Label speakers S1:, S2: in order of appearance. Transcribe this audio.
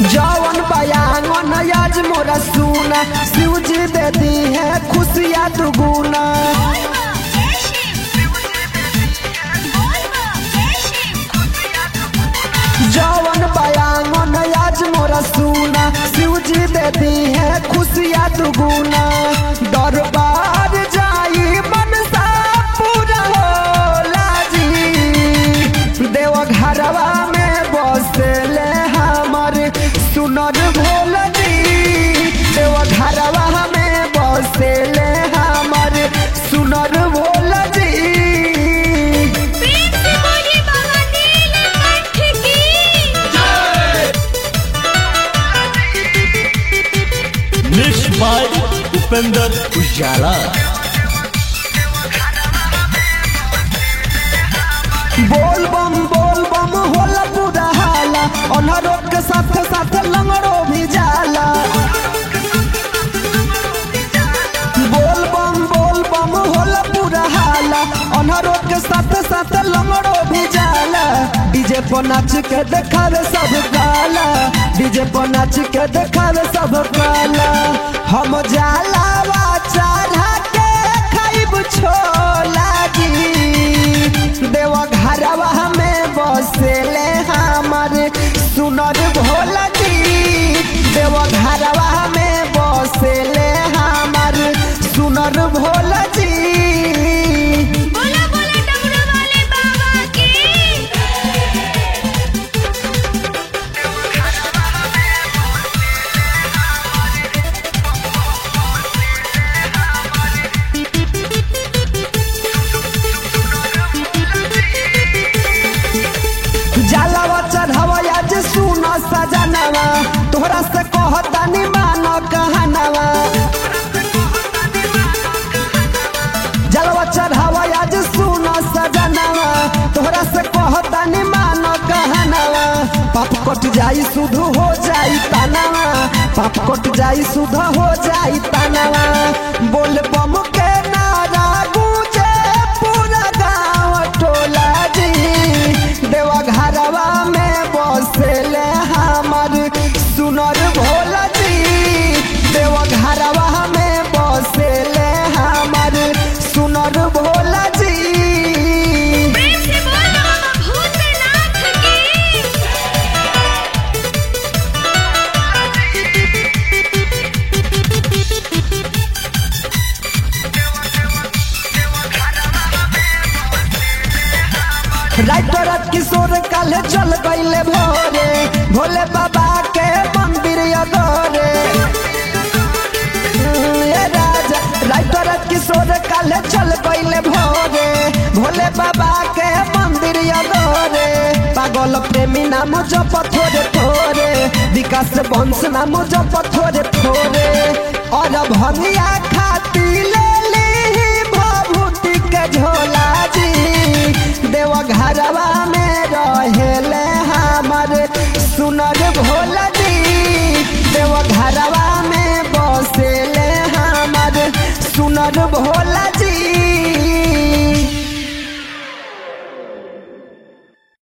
S1: जवन बयान आज मोरा सुना शिव जी दे दी है खुशियाँ दुगुना जवन बयान आज मोरा सुना शिव जी दे दी है खुशियाँ दुगुना दरबार जाई मनसा पूरा होला जी देव घरवा में बसले हमर सुनर भोल जी देव घरवा में बसले हमर सुनर भोल जी
S2: प्रेम से बोली बाबा नीलकंठ की
S3: मिक्स बाय उपेंद्र उजाला
S1: बोल बम बोल बम होला पूरा हाला अनहरो के साथ साथ लंगड़ो भी जाला बोल बम बोल बम होला पूरा हाला अनहरो के साथ साथ लंगड़ो भी जाला डीजे पर नाच के देखावे सब काला डीजे पर नाच के देखावे सब काला हम जाला चढ़ा के खाइब छोला जी देवा घरवा में बसेले हमर सुनर भोला जी देवा घरवा में बसेले हमर सुनर भोला जी
S2: बोला बोला डमरू वाले बाबा की
S1: जलवा चढ़ावा आज सुन सजनवा तोहरा से कहतानी मानो कहनवा जलवा चढ़ावा आज सुन सजनवा तोहरा से कहतानी मानो कहनवा पाप कट जाई शुद्ध हो जाई तनवा पाप कट जाई शुद्ध हो जाई तनवा बोल बम के नारा गूंजे पूरा गाँव टोला जी देवा घरवा में बसेले हमर सुनर भोला जी देवा घरवा में बसेले हमर सुनर भोला जी
S2: प्रेम से बोला बाबा भूतनाथ की
S1: राइटर किशोर कल चल गईले भोरे भोले बाबा के मंदिर अगोरे ए राजा राइटर किशोर कल चल गईले भोरे भोले बाबा के मंदिर अगोरे पागल प्रेमी नाम जप थोड़े थोड़े विकास वंश नाम जप थोड़े थोड़े और भंगिया खाती ले ली भभूति के झोला जी देव घरवा में रहेले हमर सुनर भोला जी देव घरवा में बसेले हमर सुनर भोला जी